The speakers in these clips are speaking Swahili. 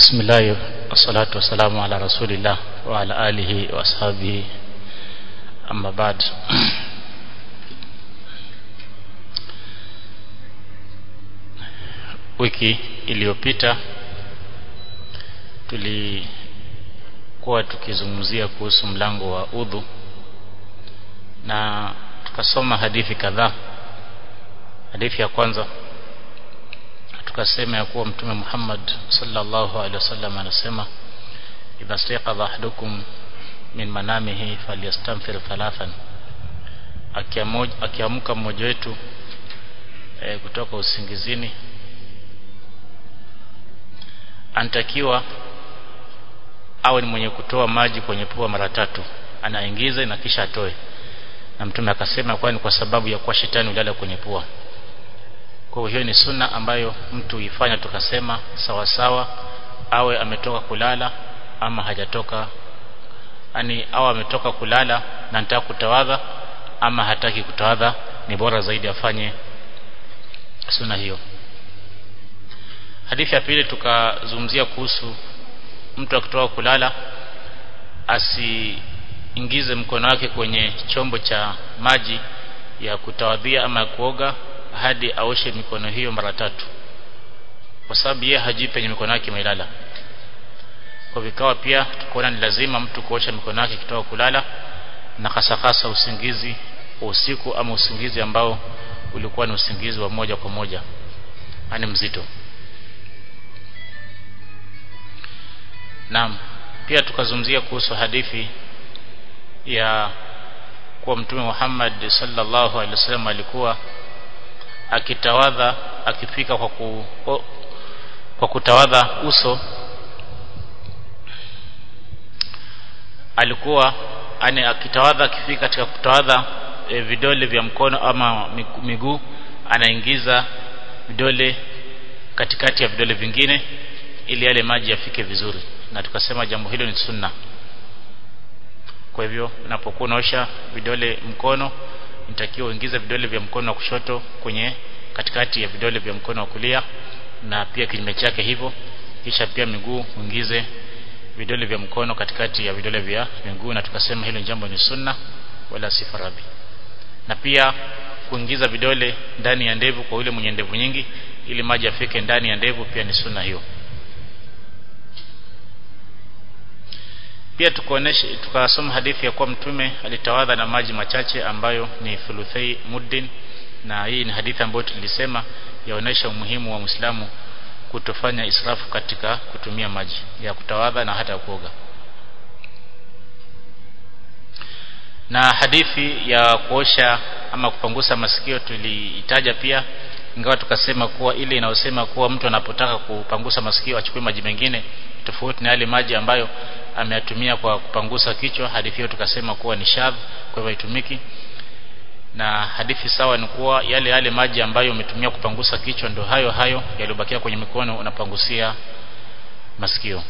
بسم الله والصلاة والسلام على رسول الله وعلى آله وأصحابه أما بعد wiki iliyopita tulikuwa tukizungumzia kuhusu mlango wa udhu na tukasoma hadithi kadhaa hadithi ya kwanza tukasema ya kuwa mtume Muhammad sallallahu alaihi wasallam anasema idha staqadha ahadukum min manamihi falyastanfir thalathan akiamka mmoja wetu e, kutoka usingizini anatakiwa awe ni mwenye kutoa maji kwenye pua mara tatu anaingiza na kisha atoe na mtume akasema kwani kwa sababu ya kuwa shetani ulala kwenye pua kwa hiyo ni sunna ambayo mtu ifanya tukasema sawa sawa awe ametoka kulala ama hajatoka yani au ametoka kulala na nataka kutawadha ama hataki kutawadha ni bora zaidi afanye sunna hiyo hadithi ya pili tukazungumzia kuhusu mtu akitoka kulala asiingize mkono wake kwenye chombo cha maji ya kutawadhia ama ya kuoga hadi aoshe mikono hiyo mara tatu kwa sababu yeye hajui penye mikono yake imelala kwa vikawa pia tukaona ni lazima mtu kuosha mikono yake kitoka kulala na hasa hasa usingizi usiku ama usingizi ambao ulikuwa ni usingizi wa moja kwa moja yani mzito Naam pia tukazungumzia kuhusu hadithi ya kuwa mtume Muhammad sallallahu alaihi wasallam alikuwa akitawadha akifika kwa ku, kwa kutawadha uso alikuwa ane akitawadha akifika katika kutawadha e, vidole vya mkono ama miguu anaingiza vidole katikati ya vidole vingine ili yale maji yafike vizuri na tukasema jambo hilo ni sunna kwa hivyo unapokuwa unaosha vidole mkono nitakiwa uingize vidole vya mkono wa kushoto kwenye katikati ya vidole vya mkono wa kulia na pia kinyume chake hivyo kisha pia miguu uingize vidole vya mkono katikati ya vidole vya miguu na tukasema hilo jambo ni sunna wala si faradhi na pia kuingiza vidole ndani ya ndevu kwa yule mwenye ndevu nyingi ili maji afike ndani ya ndevu pia ni sunna hiyo pia tukaonesha tukasoma hadithi ya kuwa mtume alitawadha na maji machache ambayo ni thuluthai muddin na hii ni hadithi ambayo tulisema yaonesha umuhimu wa Muislamu kutofanya israfu katika kutumia maji ya kutawadha na hata kuoga na hadithi ya kuosha ama kupangusa masikio tuliitaja pia ingawa tukasema kuwa ile inayosema kuwa mtu anapotaka kupangusa masikio achukue maji mengine tofauti na yale maji ambayo ameyatumia kwa kupangusa kichwa hadithi hiyo tukasema kuwa ni shadh kwa hivyo haitumiki na hadithi sawa ni kuwa yale yale maji ambayo umetumia kupangusa kichwa ndio hayo hayo yaliyobakia kwenye mikono unapangusia masikio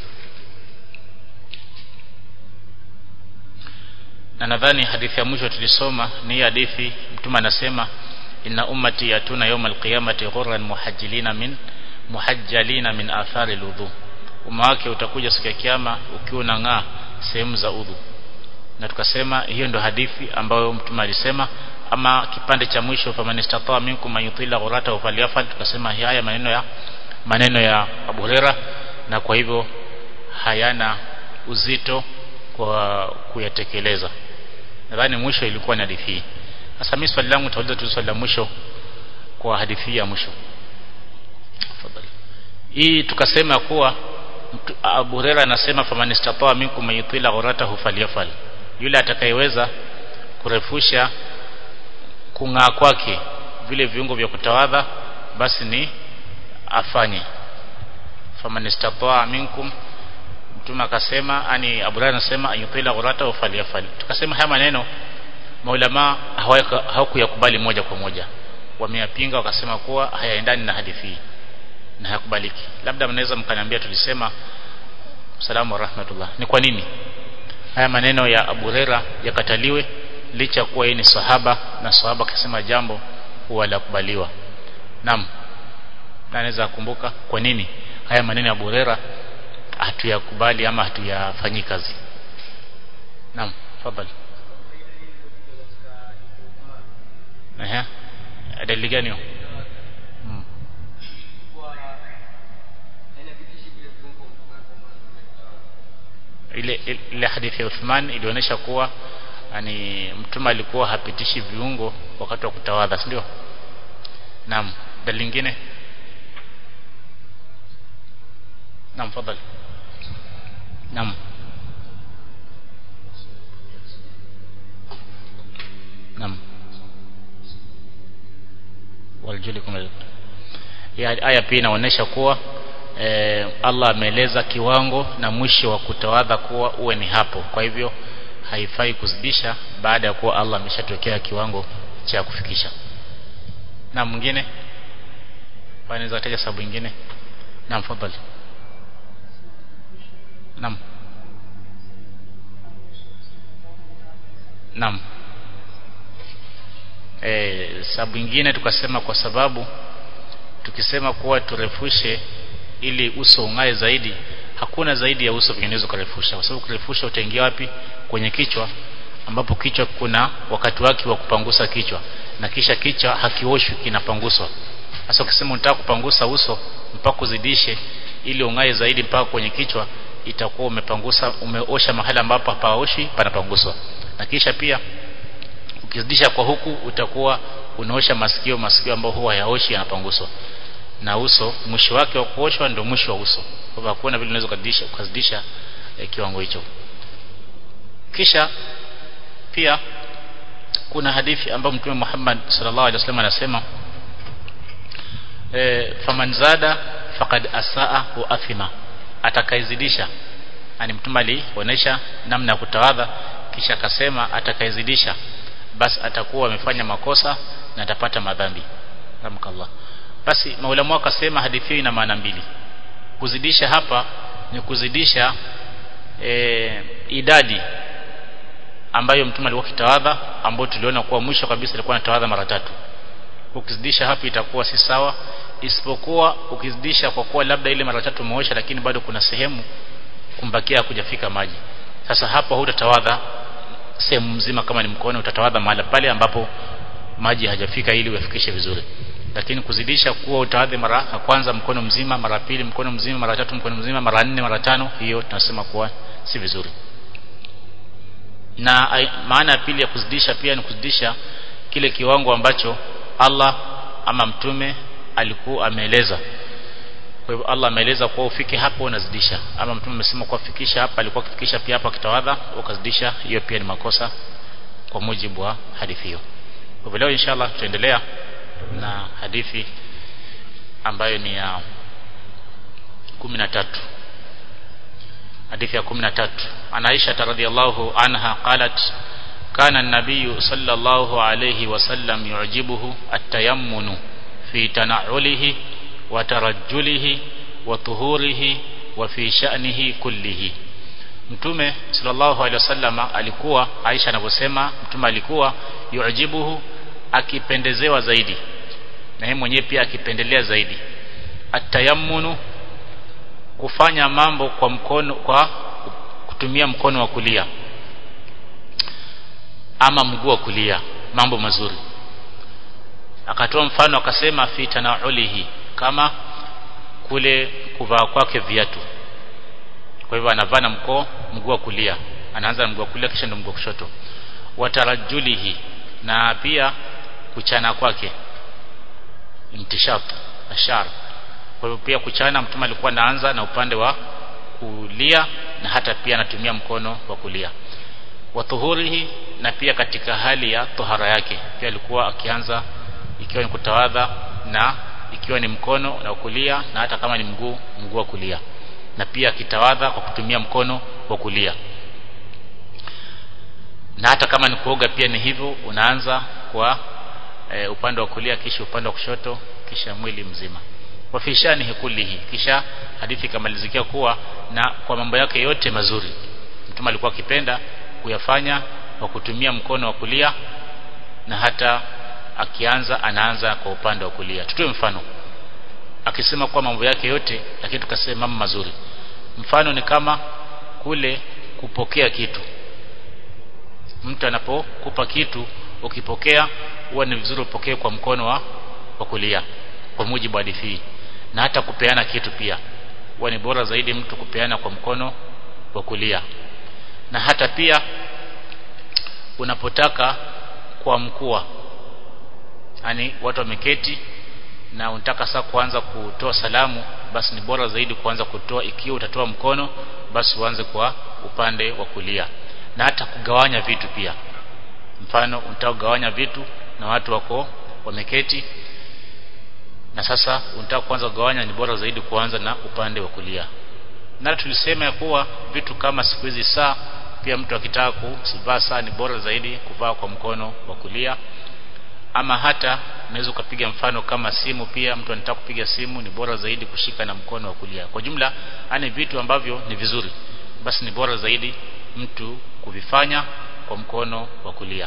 na nadhani hadithi ya mwisho tulisoma ni hadithi mtume anasema inna ummati yatuna yawm alqiyamati ghurran muhajjilina min muhajjalina min athari alwudu umma wake utakuja siku ya kiyama ukiwa unang'aa sehemu za udhu na tukasema hiyo ndio hadithi ambayo mtume alisema ama kipande cha mwisho famanistata minkum ayutila ghurata falyafal tukasema haya maneno ya maneno ya Abu Huraira na kwa hivyo hayana uzito kwa kuyatekeleza nadhani mwisho ilikuwa ni hadithi hii sasa mimi swali langu tauliza tu swali la mwisho kwa hadithi ya mwisho tafadhali hii tukasema kuwa Abu Huraira anasema faman istata'a minkum ayutila ghuratahu falyafal yule atakayeweza kurefusha kung'aa kwake vile viungo vya kutawadha basi ni afanye faman istata'a minkum mtume akasema ani Abu Huraira anasema ayutila ghuratahu falyafal tukasema haya maneno maulama hawakuyakubali moja kwa moja wameyapinga wakasema kuwa hayaendani na hadithi hii na hayakubaliki labda mnaweza mkaniambia tulisema salamu wa rahmatullah ni kwa nini haya maneno ya Abu Huraira yakataliwe licha kuwa yeye ni sahaba na sahaba akisema jambo huwa la kubaliwa naam na anaweza kukumbuka kwa nini haya maneno ya Abu Huraira hatuyakubali ama hatuyafanyi kazi naam fadhali ehe dalili gani hiyo hmm. ile ile hadithi ya Uthman ilionyesha kuwa yani mtume alikuwa hapitishi viungo wakati wa kutawadha si ndio naam dalili nyingine naam fadhali naam naam waljulikum aya pia inaonyesha kuwa e, Allah ameeleza kiwango na mwisho wa kutawadha kuwa uwe ni hapo kwa hivyo haifai kuzidisha baada ya kuwa Allah ameshatokea kiwango cha kufikisha na mwingine wanaweza taja sababu nyingine naam fadhali naam naam e, sababu nyingine tukasema kwa sababu tukisema kuwa turefushe ili uso ungae zaidi hakuna zaidi ya uso vinginevyo kurefusha kwa sababu kurefusha utaingia wapi kwenye kichwa ambapo kichwa kuna wakati wake wa kupangusa kichwa na kisha kichwa hakioshwi kinapanguswa sasa ukisema unataka kupangusa uso mpaka uzidishe ili ungae zaidi mpaka kwenye kichwa itakuwa umepangusa umeosha mahali ambapo hapaoshi panapanguswa na kisha pia ukizidisha kwa huku utakuwa unaosha masikio masikio ambayo huwa hayaoshi yanapanguswa na uso mwisho wake wa kuoshwa ndio mwisho wa uso kwa hivyo hakuna vile unaweza kuzidisha kuzidisha eh, kiwango hicho kisha pia kuna hadithi ambayo mtume Muhammad sallallahu alaihi wasallam anasema e, faman zada faqad asaa wa athima atakaizidisha yani mtume alionyesha namna ya kutawadha kisha akasema atakaizidisha basi atakuwa amefanya makosa na atapata madhambi ramkallah basi maulamu akasema hadithi hii ina maana mbili kuzidisha hapa ni kuzidisha e, idadi ambayo mtume alikuwa kitawadha ambayo tuliona kuwa mwisho kabisa alikuwa anatawadha mara tatu ukizidisha hapo itakuwa si sawa isipokuwa ukizidisha kwa kuwa labda ile mara tatu umeosha lakini bado kuna sehemu kumbakia kujafika maji sasa hapo hutatawadha sehemu mzima kama ni mkono utatawadha mahali pale ambapo maji hajafika ili uyafikishe vizuri lakini kuzidisha kuwa utawadhi mara ya kwanza mkono mzima mara pili mkono mzima mara tatu mkono mzima mara nne mara tano hiyo tunasema kuwa si vizuri na maana ya pili ya kuzidisha pia ni kuzidisha kile kiwango ambacho Allah ama mtume alikuwa ameeleza kwa hivyo Allah ameeleza kuwa ufike hapo unazidisha ama mtume amesema kuwa fikisha hapa alikuwa akifikisha pia hapa kitawadha ukazidisha hiyo pia ni makosa kwa mujibu wa hadithi hiyo kwa hivyo leo inshallah tutaendelea na hadithi ambayo ni ya 13 hadithi ya 13 ana Aisha radhiyallahu anha qalat kana an-nabiy sallallahu alayhi wasallam yu'jibuhu at-tayammunu fi tana'ulihi wa tarajjulihi wa tuhurihi wa fi sha'nihi kullihi mtume sallallahu alayhi wasallam alikuwa Aisha anavyosema mtume alikuwa yu'jibuhu akipendezewa zaidi na yeye mwenyewe pia akipendelea zaidi atayammunu kufanya mambo kwa mkono kwa kutumia mkono wa kulia ama mguu wa kulia mambo mazuri akatoa mfano akasema fi tanaulihi kama kule kuvaa kwake viatu kwa hivyo anavaa na mkoo mguu wa kulia anaanza na mguu wa kulia kisha ndio mguu wa kushoto watarajulihi na pia kuchana kwake intishat ashar kwa hivyo pia kuchana mtume alikuwa anaanza na upande wa kulia na hata pia anatumia mkono wa kulia watuhurihi na pia katika hali ya tohara yake pia alikuwa akianza ikiwa ni kutawadha na ikiwa ni mkono na kulia na hata kama ni mguu mguu wa kulia na pia akitawadha kwa kutumia mkono wa kulia na hata kama ni kuoga pia ni hivyo unaanza kwa e, upande wa kulia kisha upande wa kushoto kisha mwili mzima wafishani hikulihi kisha hadithi ikamalizikia kuwa na kwa mambo yake yote mazuri mtume alikuwa akipenda kuyafanya kwa kutumia mkono wa kulia na hata akianza anaanza kwa upande wa kulia tutoe mfano akisema kwa mambo yake yote lakini tukasema mambo mazuri mfano ni kama kule kupokea kitu mtu anapokupa kitu ukipokea huwa ni vizuri upokee kwa mkono wa, wa kulia kwa mujibu wa hadithi na hata kupeana kitu pia huwa ni bora zaidi mtu kupeana kwa mkono wa kulia na hata pia unapotaka kwa mkua yani watu wameketi na unataka sasa kuanza kutoa salamu basi ni bora zaidi kuanza kutoa ikiwa utatoa mkono basi uanze kwa upande wa kulia na hata kugawanya vitu pia mfano unataka kugawanya vitu na watu wako wameketi na sasa unataka kuanza kugawanya ni bora zaidi kuanza na upande wa kulia na tulisema ya kuwa vitu kama siku hizi saa pia mtu akitaka kuvaa saa ni bora zaidi kuvaa kwa mkono wa kulia ama hata unaweza ukapiga mfano kama simu pia mtu anataka kupiga simu ni bora zaidi kushika na mkono wa kulia kwa jumla ani vitu ambavyo ni vizuri basi ni bora zaidi mtu kuvifanya kwa mkono wa kulia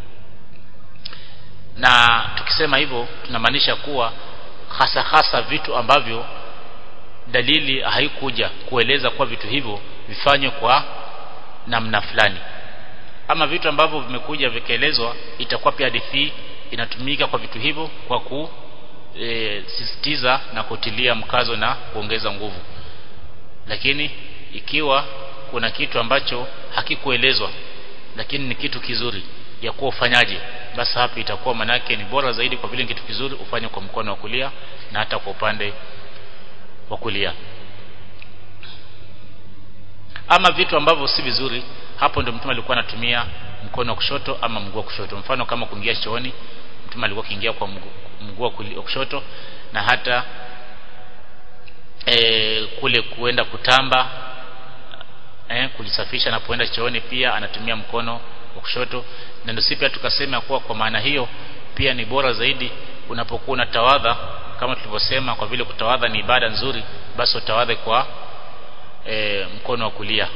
na tukisema hivyo tunamaanisha kuwa hasa hasa vitu ambavyo dalili haikuja kueleza kuwa vitu hivyo vifanywe kwa namna fulani ama vitu ambavyo vimekuja vikaelezwa itakuwa pia hadithi inatumika kwa vitu hivyo kwa kusisitiza e, na kutilia mkazo na kuongeza nguvu lakini ikiwa kuna kitu ambacho hakikuelezwa lakini ni kitu kizuri ya kuwa ufanyaje basi hapo itakuwa manake ni bora zaidi kwa vile ni kitu kizuri ufanye kwa mkono wa kulia na hata kwa upande wa kulia ama vitu ambavyo si vizuri hapo ndio mtume alikuwa anatumia mkono wa kushoto ama mguu wa kushoto mfano kama kuingia chooni mtume alikuwa akiingia kwa mguu wa kushoto na hata e, kule kuenda kutamba e, kujisafisha na kuenda chooni pia anatumia mkono wa kushoto na ndio pia tukasema kuwa kwa maana hiyo pia ni bora zaidi unapokuwa unatawadha kama tulivyosema kwa vile kutawadha ni ibada nzuri basi utawadhe kwa e, mkono wa kulia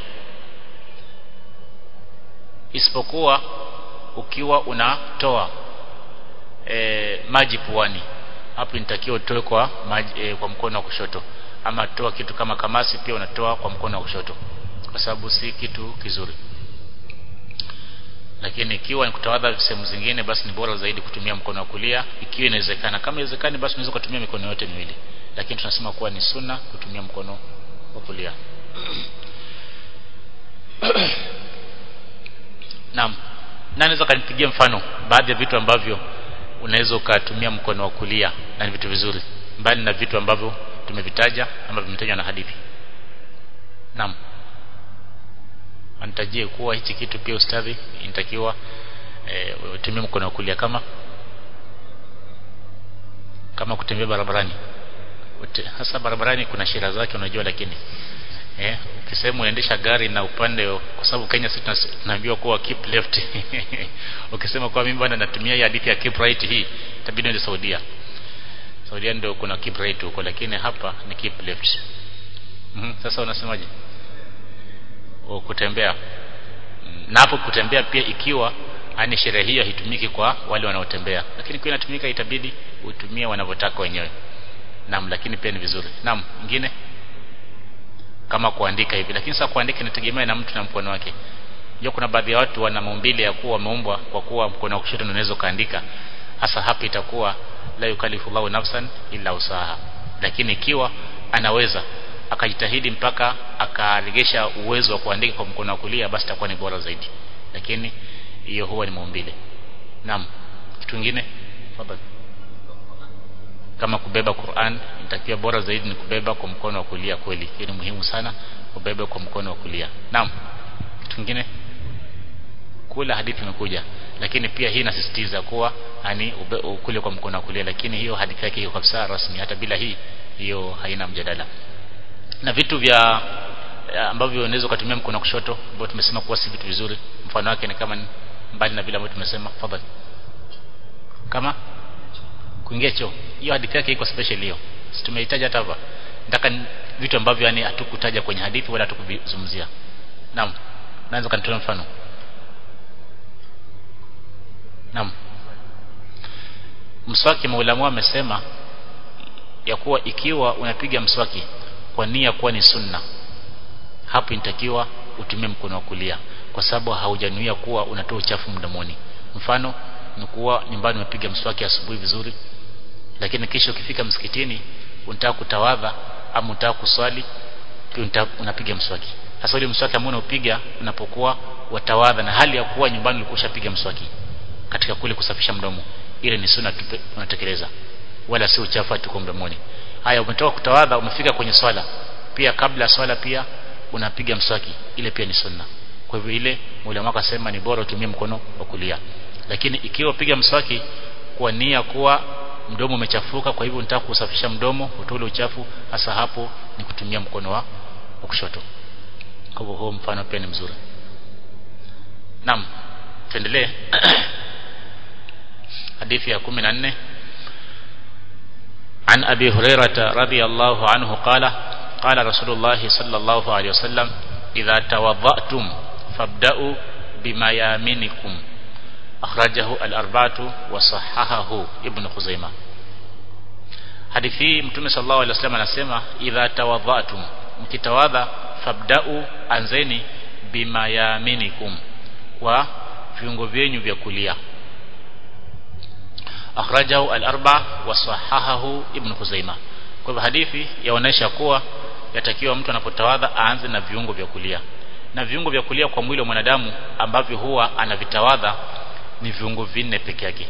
isipokuwa ukiwa unatoa e, maji puani hapo inatakiwa utoe kwa maji, e, kwa mkono wa kushoto ama toa kitu kama kamasi pia unatoa kwa mkono wa kushoto kwa sababu si kitu kizuri lakini ikiwa ni kutawadha sehemu zingine basi ni bora zaidi kutumia mkono wa kulia ikiwa inawezekana kama inawezekani basi unaweza kutumia mikono yote miwili lakini tunasema kuwa ni sunna kutumia mkono wa kulia Naam. Na naweza kanipigia mfano baadhi ya vitu ambavyo unaweza ukatumia mkono wa kulia na ni vitu vizuri mbali na vitu ambavyo tumevitaja ama vimetajwa na hadithi. Naam. Anitajie kuwa hichi kitu pia ustadhi inatakiwa e, utumie mkono wa kulia kama kama kutembea barabarani. Ute, hasa barabarani kuna sheria zake unajua lakini eh ukisema unaendesha gari na upande kwa sababu Kenya sisi tunaambiwa kuwa keep left ukisema kwa mimi bwana natumia hii hadithi ya keep right hii itabidi ndio Saudia Saudia ndio kuna keep right huko lakini hapa ni keep left mm -hmm. sasa unasemaje o kutembea na hapo kutembea pia ikiwa ani sheria hiyo haitumiki kwa wale wanaotembea lakini kwa inatumika itabidi utumie wanavyotaka wenyewe naam lakini pia ni vizuri naam ingine kama kuandika hivi lakini sasa kuandika inategemea na mtu na mkono wake hiyo kuna baadhi ya watu wana maumbile ya kuwa wameumbwa kwa kuwa mkono wa kushoto unaweza kaandika hasa hapa itakuwa la yukallifu Allahu nafsan illa usaha lakini ikiwa anaweza akajitahidi mpaka akaregesha uwezo wa kuandika kwa mkono wa kulia basi itakuwa ni bora zaidi lakini hiyo huwa ni maumbile naam kitu kingine tafadhali kama kubeba Qur'an inatakiwa bora zaidi ni kubeba kwa mkono wa kulia kweli hii ni muhimu sana kubeba kwa mkono wa kulia naam kitu kingine kula hadithi imekuja lakini pia hii inasisitiza kuwa ani ukule kwa mkono wa kulia lakini hiyo hadithi yake iko kabisa rasmi hata bila hii hiyo haina mjadala na vitu vya ambavyo unaweza kutumia mkono wa kushoto ambao tumesema kuwa si vitu vizuri mfano wake ni kama mbali na vile ambavyo tumesema fadhali kama kuingia choo hiyo hadithi yake iko special hiyo si tumehitaji hata hapa nataka vitu ambavyo yani hatukutaja kwenye hadithi wala hatukuvizungumzia naam naanza kanitoa mfano naam mswaki maulamu amesema ya kuwa ikiwa unapiga mswaki kwa nia kuwa ni sunna hapo inatakiwa utumie mkono wa kulia kwa sababu haujanuia kuwa unatoa uchafu mdomoni mfano ni kuwa nyumbani umepiga mswaki asubuhi vizuri lakini kisha ukifika msikitini unataka kutawadha ama unataka kuswali pia unapiga mswaki hasa ile mswaki ambao unapiga unapokuwa watawadha na hali ya kuwa nyumbani ulikuwa ushapiga mswaki katika kule kusafisha mdomo ile ni sunna unatekeleza wala si uchafu tuko mdomoni haya umetoka kutawadha umefika kwenye swala pia kabla swala pia unapiga mswaki ile pia ni sunna kwa hivyo ile ulama akasema ni bora utumie mkono wa kulia lakini ikiwa piga mswaki kwa nia kuwa mdomo umechafuka kwa hivyo unataka kusafisha mdomo utoe ule uchafu hasa hapo ni kutumia mkono wa, wa kushoto kwa hivyo huo mfano pia ni mzuri naam tuendelee hadithi ya 14 عن أبي هريرة رضي الله عنه قال قال رسول الله صلى الله عليه وسلم إذا توضأتم فابدأوا بميامنكم أخرجه الأربعة وصححه ابن خزيمة hadithi mtume sallallahu alaihi wasallam anasema idha tawadhatum mkitawadha fabda'u anzeni bimayaminikum kwa viungo vyenyu vya kulia akhrajahu al-arba wa sahahahu ibn Khuzaimah kwa hivyo hadithi yaonesha kuwa yatakiwa mtu anapotawadha aanze na viungo vya kulia na viungo vya kulia kwa mwili wa mwanadamu ambavyo huwa anavitawadha ni viungo vinne peke yake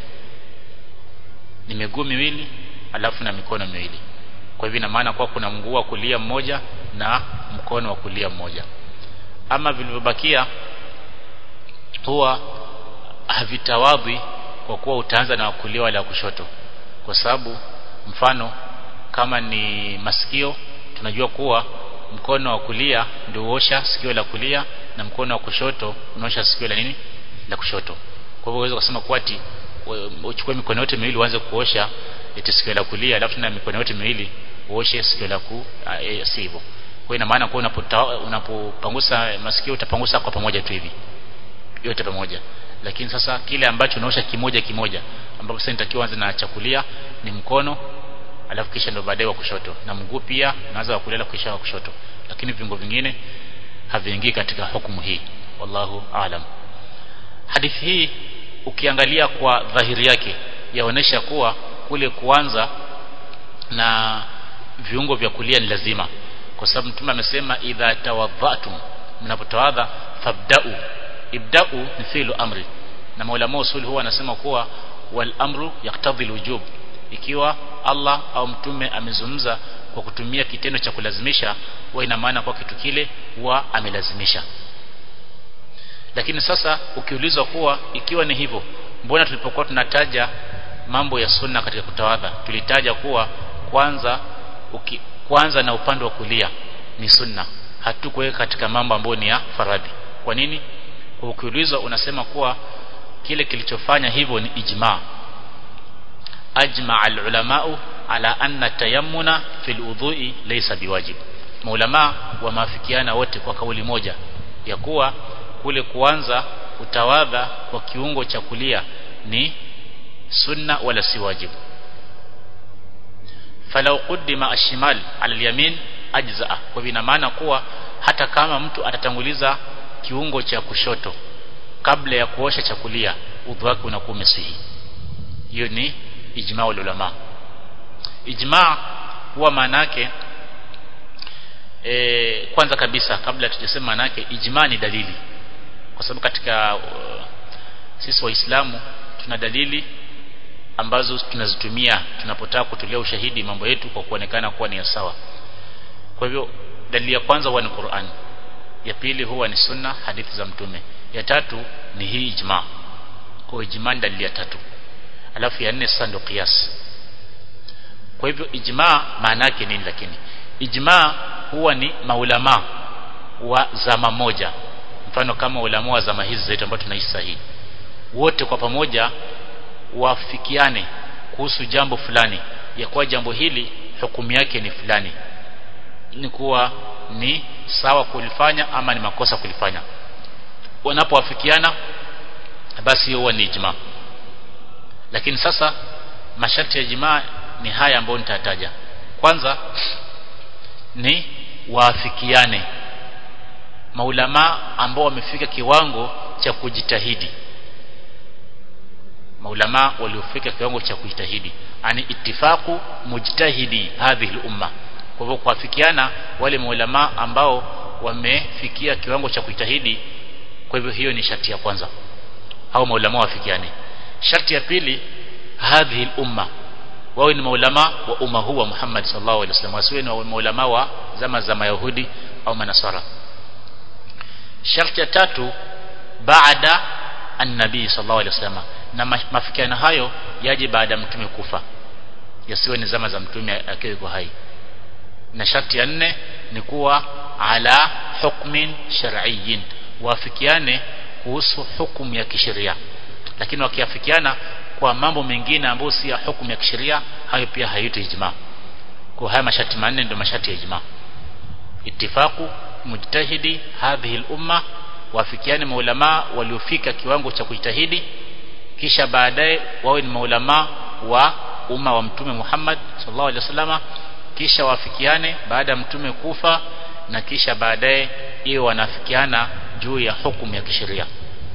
ni miguu miwili alafu na mikono miwili kwa hivyo ina maana kuwa kuna mguu wa kulia mmoja na mkono wa kulia mmoja ama vilivyobakia huwa havitawadhi kwa kuwa utaanza na kulia wala kushoto kwa sababu mfano kama ni masikio tunajua kuwa mkono wa kulia ndio uosha sikio la kulia na mkono wa kushoto unaosha sikio la nini la kushoto kwa hivyo uweze kusema kuwa ati uchukue mikono yote miwili uanze kuosha eti sikio la kulia alafu na mikono yote miwili uoshe sikio la ku e, si hivyo kwa ina maana kwa unapopangusa masikio utapangusa kwa pamoja tu hivi yote pamoja lakini sasa kile ambacho unaosha kimoja kimoja ambapo sasa nitakiwa anze na chakulia ni mkono alafu kisha ndo baadaye wa kushoto na mguu pia unaanza wa kulia kisha wa kushoto lakini viungo vingine haviingii katika hukumu hii wallahu aalam hadithi hii ukiangalia kwa dhahiri yake yaonesha kuwa kule kuanza na viungo vya kulia ni lazima kwa sababu mtume amesema idha tawadhatum mnapotawadha fabda'u ibda'u ni fi'lu amri na maulama usul huwa anasema kuwa wal amru yaktadhi wujub ikiwa Allah au mtume amezungumza kwa kutumia kitendo cha kulazimisha huwa ina maana kwa kitu kile huwa amelazimisha lakini sasa ukiulizwa kuwa ikiwa ni hivyo mbona tulipokuwa tunataja mambo ya sunna katika kutawadha tulitaja kuwa kwanza uki, kwanza na upande wa kulia ni sunna hatukuweka katika mambo ambayo ni ya faradhi kwa nini kwa ukiulizwa unasema kuwa kile kilichofanya hivyo ni ijma ajma al-ulamau ala anna tayammuna fil udhu'i laysa biwajib maulama wamaafikiana wote kwa kauli moja ya kuwa kule kuanza kutawadha kwa kiungo cha kulia ni sunna wala si wajibu falau qaddima ashimal ala alyamin ajzaa kwa ina maana kuwa hata kama mtu atatanguliza kiungo cha kushoto kabla ya kuosha cha kulia udhu wake unakuwa umesihi hiyo ni ijma ulama ijma huwa maana yake e, kwanza kabisa kabla tujasema maana yake ijma ni dalili kwa sababu katika uh, sisi waislamu tuna dalili ambazo tunazitumia tunapotaka kutolea ushahidi mambo yetu kwa kuonekana kuwa ni sawa kwa hivyo dalili ya kwanza huwa ni Qur'an ya pili huwa ni sunna hadithi za mtume ya tatu ni hii ijma kwa ijma ni dalili ya tatu alafu ya nne sasa ndio qiyas kwa hivyo ijma maana yake nini lakini ijma huwa ni maulama wa zama moja mfano kama ulama wa zama hizi zetu ambao tunaishi sahihi wote kwa pamoja wafikiane kuhusu jambo fulani ya kuwa jambo hili hukumu yake ni fulani ni kuwa ni sawa kulifanya ama ni makosa kulifanya wanapowafikiana basi huwa ni ijma lakini sasa masharti ya ijma ni haya ambayo nitataja kwanza ni waafikiane maulama ambao wamefika kiwango cha kujitahidi maulama waliofika kiwango cha kujitahidi ani ittifaqu mujtahidi hadhihi umma kwa hivyo kuafikiana wale maulama ambao wamefikia kiwango cha kujitahidi kwa hivyo hiyo ni sharti ya kwanza au maulama wafikiane sharti ya pili hadhihi umma wawe ni maulama wa umma huu wa Muhammad sallallahu alaihi wasallam wasiwe ni maulama wa zama za Mayahudi au Manasara sharti ya tatu baada an-nabii sallallahu alaihi wasallam na mafikiano hayo yaje baada ya mtume kufa yasiwe ni zama za mtume akiwa yuko hai na sharti ya nne ni kuwa ala hukmin shar'iyyin wafikiane kuhusu hukumu ya kisheria lakini wakiafikiana kwa mambo mengine ambayo si ya hukumu ya kisheria hayo pia haitwi ijma kwa haya masharti manne ndio masharti ya ijma ittifaqu mujtahidi hadhihi al-umma wafikiane maulama waliofika kiwango cha kujitahidi kisha baadaye wawe ni maulama wa umma wa mtume Muhammad sallallahu alaihi wasallama kisha wafikiane baada ya mtume kufa na kisha baadaye iwe wanafikiana juu ya hukumu ya kisheria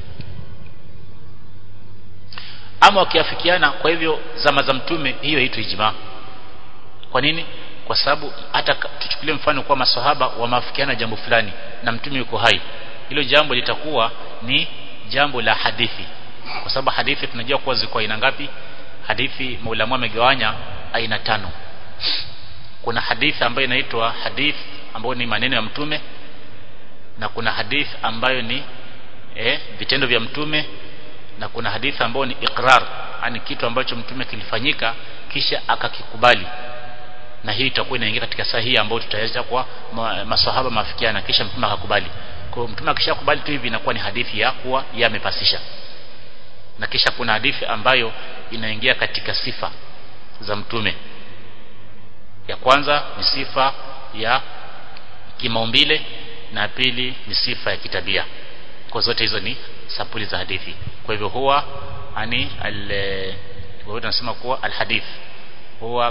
ama wakiafikiana kwa hivyo zama za mtume hiyo haitwi ijma kwa nini kwa sababu hata tuchukulie mfano kwa maswahaba wameafikiana jambo fulani na mtume yuko hai hilo jambo litakuwa ni jambo la hadithi kwa sababu hadithi tunajua kuwa ziko aina ngapi hadithi maulamu amegawanya aina tano kuna hadithi ambayo inaitwa hadith ambayo ni maneno ya mtume na kuna hadith ambayo ni eh, vitendo vya mtume na kuna hadithi ambayo ni iqrar yani kitu ambacho mtume kilifanyika kisha akakikubali na hii itakuwa inaingia katika sahihi ambayo tutaweza kwa maswahaba mafikiana kisha mtume akakubali kwa hiyo mtume akishakubali tu hivi inakuwa ni hadithi ya kuwa yamepasisha na kisha kuna hadithi ambayo inaingia katika sifa za mtume ya kwanza ni sifa ya kimaumbile na pili ni sifa ya kitabia kwa zote hizo ni sapuli za hadithi kwa hivyo huwa ani al wao tunasema kuwa alhadith huwa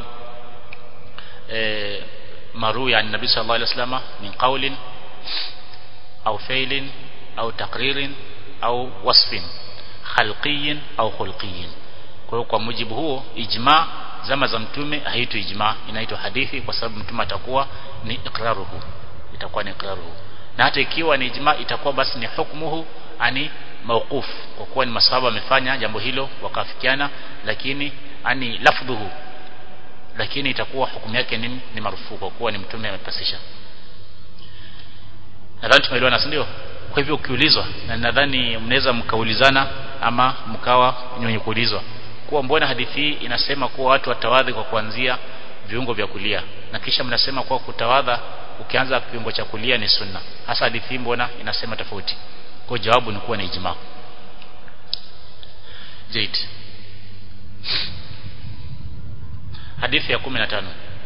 e, maru ya nabii sallallahu alaihi wasallam min qawlin au fi'lin au taqririn au wasfin khalqiyin au khulqiyin kwa hiyo kwa mujibu huo ijma zama za mtume haitwi ijma inaitwa hadithi kwa sababu mtume atakuwa ni iqraruhu itakuwa ni iqraruhu na hata ikiwa ni ijma itakuwa basi ni hukmuhu ani mawquf kwa kuwa ni masahaba wamefanya jambo hilo wakafikiana lakini ani lafdhuhu lakini itakuwa hukumu yake ni, ni marufuku kwa kuwa ni mtume amepasisha nadhani tumeelewana si ndio kwa hivyo ukiulizwa na nadhani mnaweza mkaulizana ama mkawa wenye kuulizwa kuwa mbona hadithi hii inasema kuwa watu watawadhi kwa kuanzia viungo vya kulia na kisha mnasema kuwa kutawadha ukianza kiungo cha kulia ni sunna hasa hadithi hii mbona inasema tofauti kwa jawabu ni kuwa ni ijma Zaid hadithi ya 15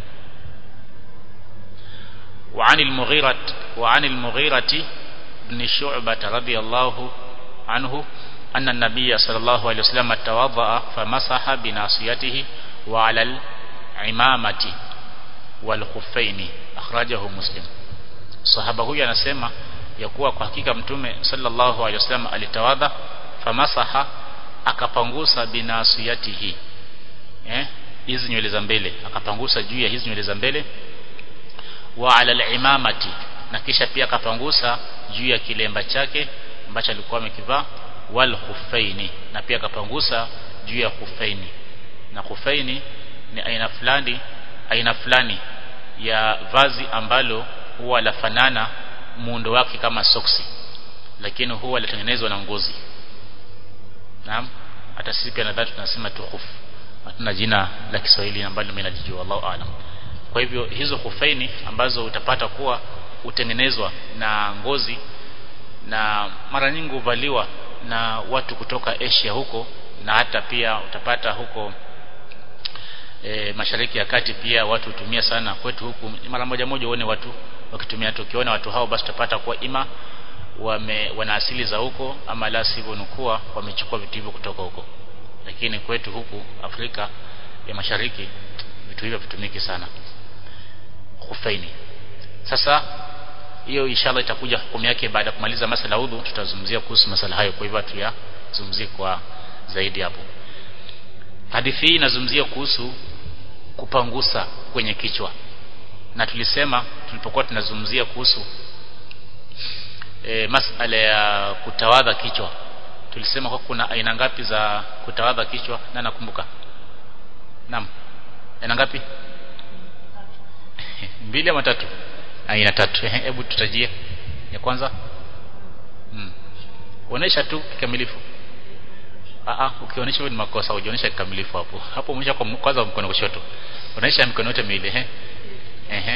وعن المغيرة وعن المغيرة بن شعبة رضي الله عنه أن النبي صلى الله عليه وسلم توضأ فمسح بناصيته وعلى العمامة والخفين أخرجه مسلم صحابة huyu anasema ya kuwa kwa hakika mtume sallallahu alaihi wasallam alitawadha famasaha akapangusa binasiyatihi eh hizi nywele za mbele akapangusa juu ya hizi nywele za mbele wa ala al-imamati na kisha pia akapangusa juu ya kilemba chake ambacho alikuwa amekivaa wal khuffaini na pia akapangusa juu ya khuffaini na khuffaini ni aina fulani aina fulani ya vazi ambalo huwa lafanana muundo wake kama soksi lakini huwa latengenezwa na ngozi naam hata sisi pia nadhani tunasema tu khuf hatuna jina la Kiswahili ambalo mimi nalijua Allahu aalam kwa hivyo hizo khufaini ambazo utapata kuwa utengenezwa na ngozi na mara nyingi huvaliwa na watu kutoka Asia huko na hata pia utapata huko e, mashariki ya kati pia watu hutumia sana kwetu huku mara moja moja uone watu wakitumia tukiona watu hao basi tutapata kuwa ima wame, wana asili za huko ama la sivyo nukuwa wamechukua vitu hivyo kutoka huko lakini kwetu huku Afrika ya Mashariki vitu hivyo vitumiki sana khufaini sasa hiyo inshallah itakuja hukumu yake baada ya kumaliza masala udhu tutazungumzia kuhusu masala hayo kwa hivyo tuyazungumzie kwa zaidi hapo hadithi hii inazungumzia kuhusu kupangusa kwenye kichwa na tulisema tulipokuwa tunazungumzia kuhusu e, masala ya kutawadha kichwa tulisema kwa kuna aina ngapi za kutawadha kichwa na nakumbuka naam aina ngapi mbili ama tatu aina tatu hebu tutajie ya kwanza hmm. onesha tu kikamilifu ah ukionyesha wewe ni makosa ujionyesha kikamilifu hapo hapo mwisho kwa kwanza mkono kushoto onesha mikono yote miwili ehe ehe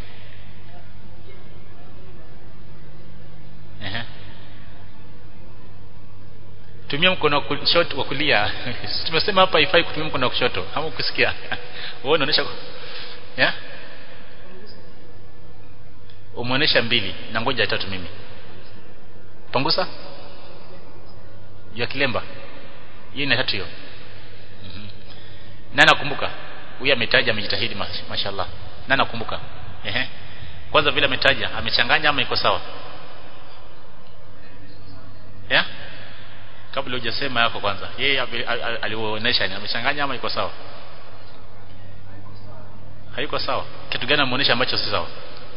ehe tumia mkono wa kushoto wa kulia tumesema hapa haifai kutumia mkono wa kushoto ama ukisikia wewe unaonyesha ya umeonyesha mbili na ngoja tatu mimi pangusa ya kilemba hiyo ni tatu hiyo mm -hmm. na nakumbuka huyu ametaja amejitahidi mashallah na nakumbuka ehe kwanza vile ametaja amechanganya ama iko sawa ya kabla hujasema yako kwanza yeye alionyesha ni amechanganya ama iko sawa haiko sawa kitu gani ameonyesha ambacho si sawa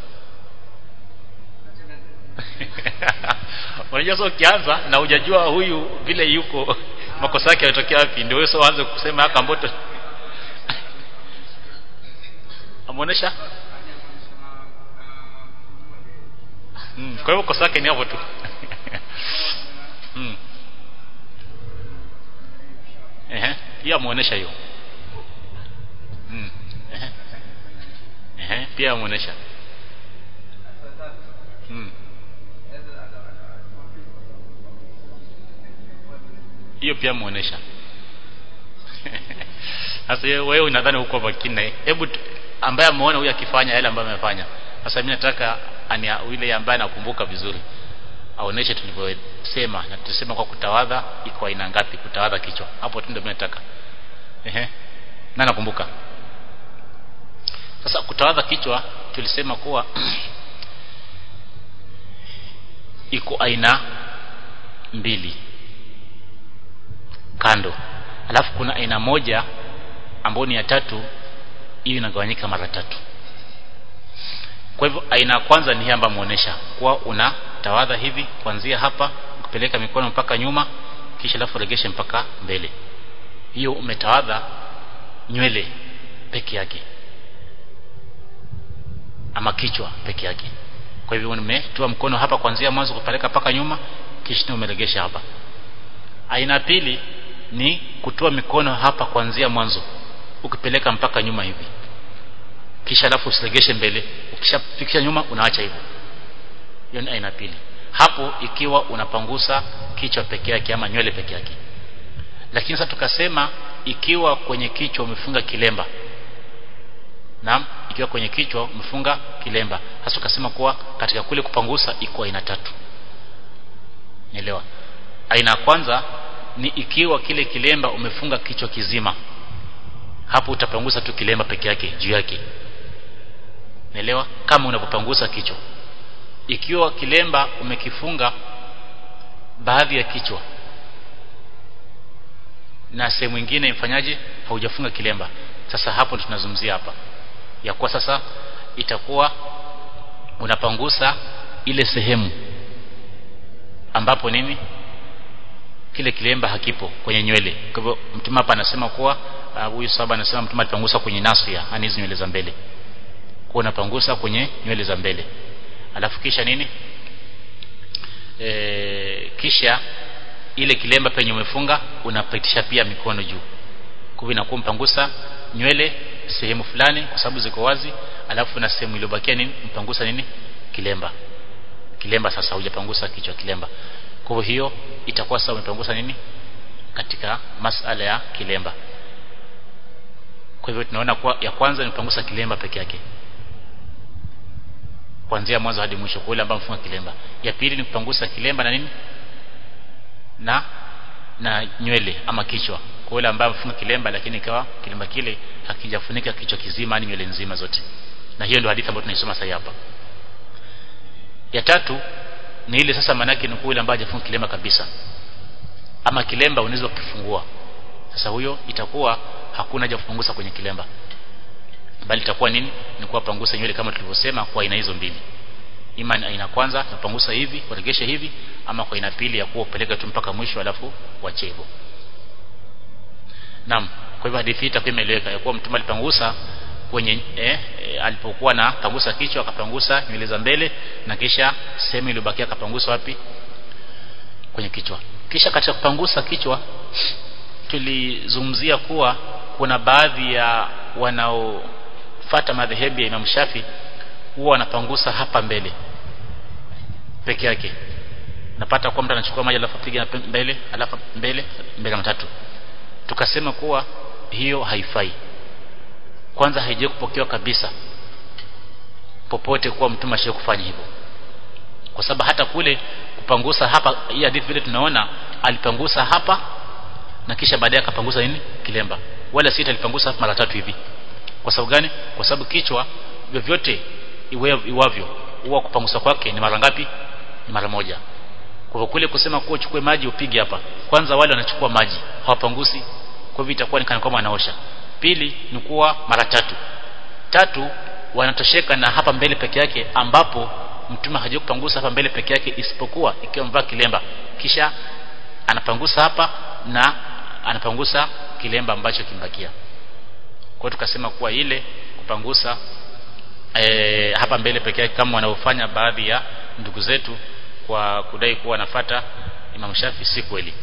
unajua sio ukianza na hujajua huyu vile yuko makosa yake yanatokea wapi ndio wewe sio uanze kusema haka mboto amuonesha mm, kwa hiyo kosa yake ni hapo tu mm. ehe hiyo amuonesha hiyo mm. ehe ehe pia amuonesha mm. hiyo pia muonesha sasa wewe unadhani uko makini hebu ambaye ameona huyu akifanya yale ambayo amefanya sasa mimi nataka ani yule ambaye anakumbuka vizuri aoneshe tulivyosema na tusema kwa kutawadha iko aina ngapi kutawadha kichwa hapo tu ndio mimi nataka ehe na nakumbuka sasa kutawadha kichwa tulisema kuwa iko aina mbili kando alafu kuna aina moja ambayo ni ya tatu hiyo inagawanyika mara tatu kwa hivyo aina ya kwanza ni hii ambayo muonesha kuwa una tawadha hivi kuanzia hapa kupeleka mikono mpaka nyuma kisha alafu regeshe mpaka mbele hiyo umetawadha nywele peke yake ama kichwa peke yake kwa hivyo nimetoa mkono hapa kuanzia mwanzo kupeleka mpaka nyuma kisha umeregesha hapa aina pili ni kutoa mikono hapa kuanzia mwanzo ukipeleka mpaka nyuma hivi kisha alafu usiregeshe mbele ukishafikisha nyuma unaacha hivyo hiyo ni aina pili hapo ikiwa unapangusa kichwa peke yake ama nywele peke yake lakini sasa tukasema ikiwa kwenye kichwa umefunga kilemba naam ikiwa kwenye kichwa umefunga kilemba hasa tukasema kuwa katika kule kupangusa iko aina tatu nielewa aina ya kwanza ni ikiwa kile kilemba umefunga kichwa kizima hapo utapangusa tu kilemba peke yake juu yake naelewa kama unapopangusa kichwa ikiwa kilemba umekifunga baadhi ya kichwa na sehemu nyingine ifanyaje haujafunga kilemba sasa hapo tunazungumzia hapa ya kuwa sasa itakuwa unapangusa ile sehemu ambapo nini kile kilemba hakipo kwenye nywele kwa hivyo mtume hapa anasema kuwa huyu uh, sahaba anasema mtume alipangusa kwenye nasia yani hizo nywele za mbele kwa unapangusa kwenye nywele za mbele alafu kisha nini e, kisha ile kilemba penye umefunga unapitisha pia mikono juu kwa hivyo inakuwa mpangusa nywele sehemu fulani kwa sababu ziko wazi alafu na sehemu iliyobakia nini mpangusa nini kilemba kilemba sasa hujapangusa kichwa kilemba kwa hiyo itakuwa sasa umepangusa nini katika masala ya kilemba kwa hivyo tunaona kuwa ya kwanza ni kupangusa kilemba peke yake kuanzia mwanzo hadi mwisho kwa yule ambaye mfunga kilemba ya pili ni kupangusa kilemba na nini na na nywele ama kichwa kwa yule ambaye mfunga kilemba lakini ikawa kilemba kile hakijafunika kichwa kizima ni nywele nzima zote na hiyo ndio hadithi ambayo tunaisoma sasa hapa ya tatu ni ile sasa manake ni kule ambaye hajafunga kilemba kabisa ama kilemba unaweza kukifungua sasa huyo itakuwa hakuna haja kupunguza kwenye kilemba bali itakuwa nini ni kuwa pangusa nywele kama tulivyosema kwa aina hizo mbili ima aina kwanza napangusa hivi uregeshe hivi ama kwa aina pili ya kuwa upeleke tu mpaka mwisho alafu wache hivyo naam kwa hivyo hadithi itakuwa imeeleweka ya kuwa mtume alipangusa kwenye eh, eh, alipokuwa na pangusa kichwa akapangusa nywele za mbele na kisha sehemu iliyobakia akapangusa wapi kwenye kichwa kisha katika kupangusa kichwa tulizungumzia kuwa kuna baadhi ya wanaofata madhehebu ya Imam Shafi huwa wanapangusa hapa mbele peke yake napata kwa mtu anachukua maji alafu apiga mbele alafu mbele mbele matatu tukasema kuwa hiyo haifai kwanza haije kupokewa kabisa popote kuwa mtume ashaye kufanya hivyo kwa sababu hata kule kupangusa hapa hii hadithi vile tunaona alipangusa hapa na kisha baadaye akapangusa nini kilemba wala sita alipangusa mara tatu hivi kwa sababu gani kwa sababu kichwa vyovyote iwavyo huwa kupangusa kwake ni mara ngapi ni mara moja kwa hivyo kule kusema kuwa uchukue maji upige hapa kwanza wale wanachukua maji hawapangusi kwa hivyo itakuwa ni kana kwamba anaosha pili ni kuwa mara tatu tatu wanatosheka na hapa mbele peke yake ambapo mtume haja kupangusa hapa mbele peke yake isipokuwa ikiwa mvaa kilemba kisha anapangusa hapa na anapangusa kilemba ambacho kimbakia kwa tukasema kuwa ile kupangusa e, hapa mbele peke yake kama wanaofanya baadhi ya ndugu zetu kwa kudai kuwa wanafata Imam Shafi si kweli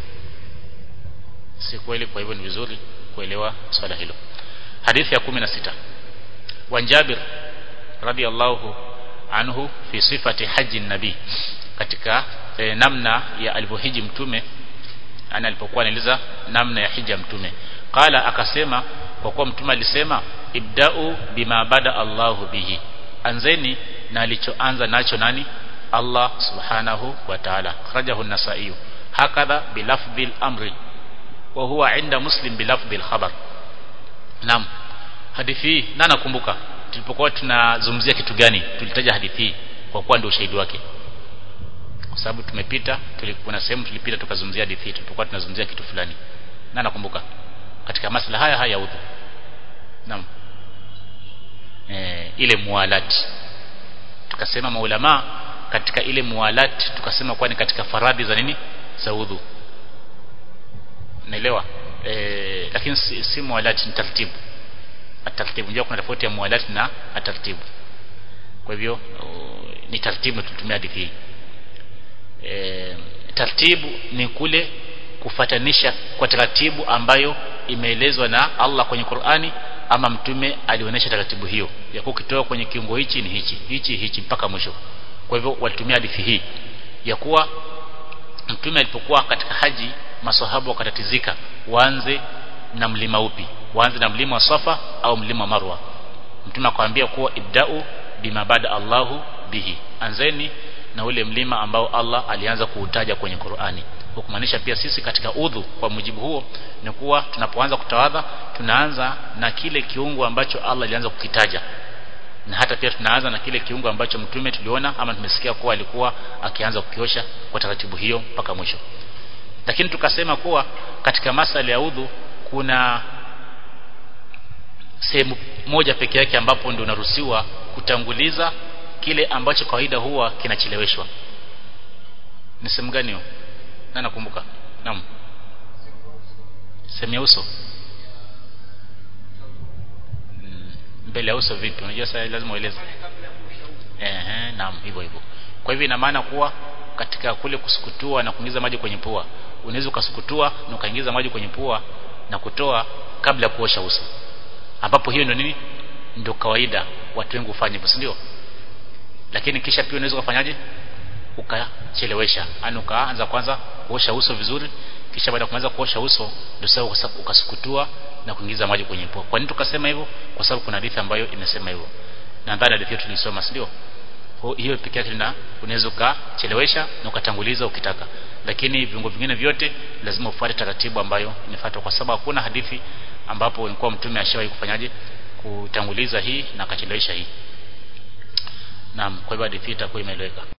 si kweli kwa hivyo ni vizuri kuelewa swala hilo hadithi ya 16 wa Jabir radiyallahu anhu fi sifati haji nabii katika e, namna ya alivyohiji mtume ana alipokuwa anaeleza namna ya hija mtume qala akasema kwa kuwa mtume alisema ibda'u bima bada Allahu bihi anzeni na alichoanza nacho nani Allah subhanahu wa ta'ala kharajahu an-nasa'i hakadha bilafdhi al-amri wa huwa inda muslim bilafdhi al-khabar naam hadithi hii na nakumbuka tulipokuwa tunazungumzia kitu gani tulitaja hadithi hii kwa kuwa ndio ushahidi wake kwa sababu tumepita kuna sehemu tulipita tukazungumzia hadithi hii tulipokuwa tunazungumzia kitu fulani na nakumbuka katika masala haya haya udhu naam e, ile mualati tukasema maulama katika ile mualati tukasema kwa ni katika faradhi za nini za udhu naelewa e, lakini si, si mualati ni taratibu ataratibu unajua kuna tofauti ya mualati na ataratibu kwa hivyo ni taratibu tulitumia hadithi hii e, taratibu ni kule kufatanisha kwa taratibu ambayo imeelezwa na Allah kwenye Qur'ani ama mtume alionyesha taratibu hiyo ya kukitoa kwenye kiungo hichi ni hichi hichi hichi mpaka mwisho kwa hivyo walitumia hadithi hii ya kuwa mtume alipokuwa katika haji maswahaba wakatatizika waanze na mlima upi waanze na mlima wa Safa au mlima wa Marwa mtume akamwambia kuwa ibda'u bima bada Allahu bihi anzeni na ule mlima ambao Allah alianza kuutaja kwenye Qur'ani kumaanisha pia sisi katika udhu kwa mujibu huo ni kuwa tunapoanza kutawadha tunaanza na kile kiungo ambacho Allah alianza kukitaja na hata pia tunaanza na kile kiungo ambacho mtume tuliona ama tumesikia kuwa alikuwa akianza kukiosha kwa taratibu hiyo mpaka mwisho lakini tukasema kuwa katika masala ya udhu kuna sehemu moja peke yake ambapo ndio unaruhusiwa kutanguliza kile ambacho kawaida huwa kinacheleweshwa ni sehemu gani hiyo na nakumbuka naam sehemu ya uso mbele ya uso vipi unajua sasa lazima ueleze ehe naam hivyo hivyo kwa hivyo ina maana kuwa katika kule kusukutua na kuingiza maji kwenye pua unaweza ukasukutua na ukaingiza maji kwenye pua na kutoa kabla ya kuosha uso ambapo hiyo ndio nini ndio kawaida watu wengi hufanya hivyo ndio lakini kisha pia unaweza kufanyaje ukachelewesha yani ukaanza kwanza kuosha uso vizuri kisha baada ya kumaliza kuosha uso ndio sasa ukasukutua na kuingiza maji kwenye pua kwa nini tukasema hivyo kwa sababu kuna hadithi ambayo imesema hivyo na ndani hadithi hiyo tulisoma si ndio hiyo pekee yake na unaweza ukachelewesha na ukatanguliza ukitaka lakini viungo vingine vyote lazima ufuate taratibu ambayo imefuatwa kwa sababu hakuna hadithi ambapo ilikuwa mtume ashawahi kufanyaje kutanguliza hii na akachelewesha hii naam kwa hivyo hadithi itakuwa imeeleweka